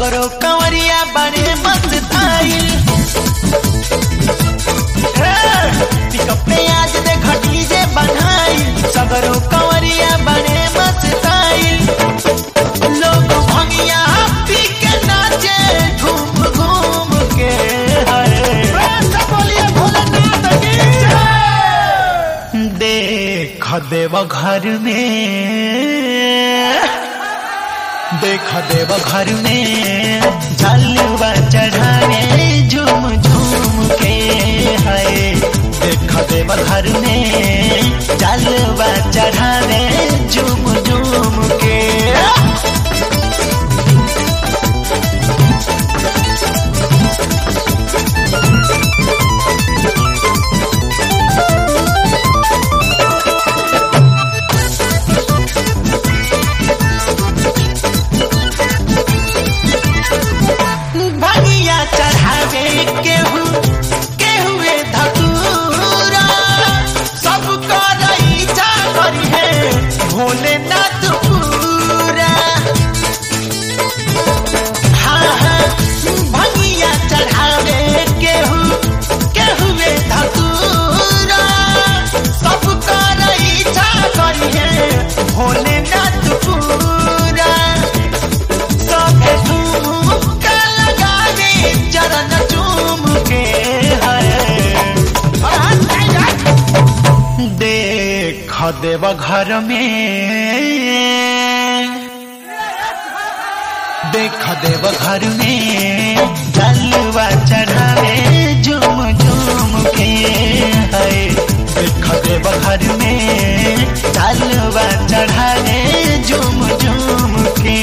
सगरो कंवरिया बड़े मस्त आइल पिकअप पे आज देख डीजे बनाइल सगरो कंवरिया बड़े मस्त आइल लोग भंगिया पी के नाचे घूम घूम के हरे बोलिए भोलेनाथ की जय। देख देव घर में देख देव घर में झलवा चढ़ाने झूम झूम के है देख देव घर में झलवा चढ़ाने झूम झूम के भनिया चढ़ावे केहू केहुए धतूरा सब करई जा करी है भोलेनाथ पूरा हाँ हाँ भनिया चढ़ावे केहू केहुए धतूरा सब करई जा करी है भोलेनाथ पूरा सबे झुमका लगावे चरण चूम के है देख देव घर में देख देव घर में जलवा चढ़ावे झूम झूम के है देख देव घर में जलवा चढ़ावे झूम झूम के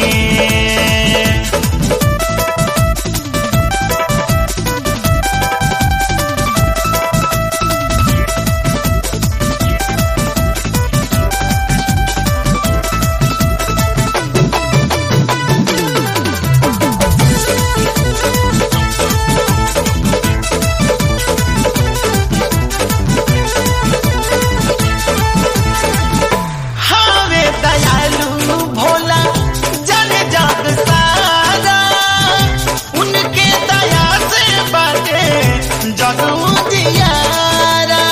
हवे दयालु भोला जन जग सारा उनके दया से बाटे जग उजियारा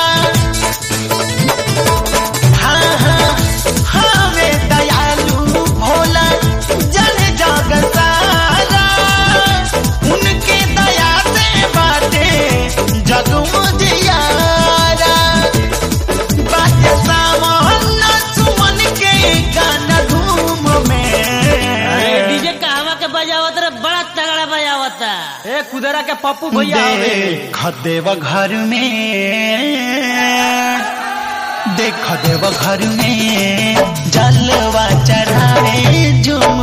हाँ हाँ हवे दयालु भोला जन जग सारा उनके दया से बाटे जग उजियारा बाटे सावन सुमन के गाना धूम में डीजे कहवा के बजावत रे बड़ा तगड़ा बजावता ए कुदरा के पप्पू भैया देख देव घर में देख देव घर में जलवा चढ़ावे झूम